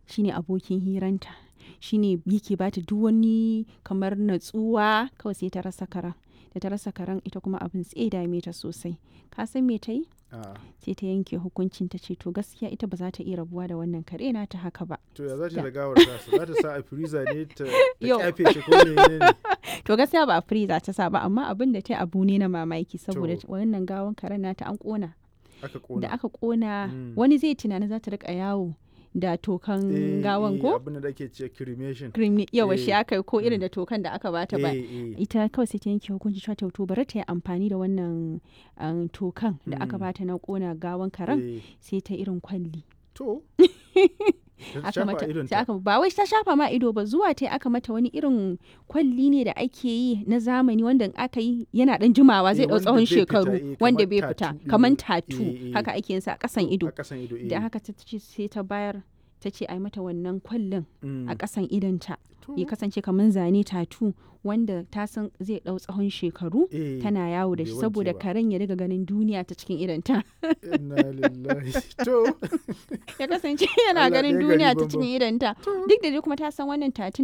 shine abokin hiranta shine yake bata duk wani kamar natsuwa kawai sai ta rasa karen da ta rasa karen ita kuma abin sai dame ta sosai ka san me ta yi A'a. sai ta yanke hukuncin ta ce to gaskiya ita ba za ta iya rabuwa da wannan kare na ta haka ba to ya za ta Da. da gawar tasa za ta sa a freezer ne ta ta Yau. kyafe shi ko ne ne to gaskiya ba a freezer ta sa ba amma abin da ta yi abu ne na mamaki saboda To. wannan gawan karen nata an kona aka da kona aka kona Mm. wani zai tunanin za ta rika yawo da tokan Eh, gawan eh, ko abin da ake ce cremation cream yawa shi Eh. aka yi ko irin Mm. da tokan da aka bata ba Eh, eh. ita kawai sai ta yanke hukunci cewa to to bari ta yi amfani da wannan um, tokan da aka Mm. bata na kona gawan karen Eh, sai ta irin kwalli to Ta aka shafa mata idonta. sai aka ba wai ta shafa ma ido ba zuwa ta aka mata wani irin kwalli ne da ake yi na zamani wanda in aka yi yana dan jimawa zai Eh, dau wanda tsawon bai fita, shekaru eh, wanda kamar bai tattoo fita ɗin kaman nan. tatu Eh, eh. haka ake yin sa a kasan ido a kasan ido da eh. haka ta ce sai ta bayar ta ce ai mata wannan kwallin Mm. a kasan idonta To, ya kasance kamar zane tatu wanda ta san zai dau tsawon shekaru eh, tana yawo da bai shi wanke saboda ba. karen ya riga ganin duniya ta cikin idonta inna lillahi to ya kasance yana Allah ganin ɗaya gari duniya ta banban. cikin idonta To. duk da dai kuma ta san wannan tatun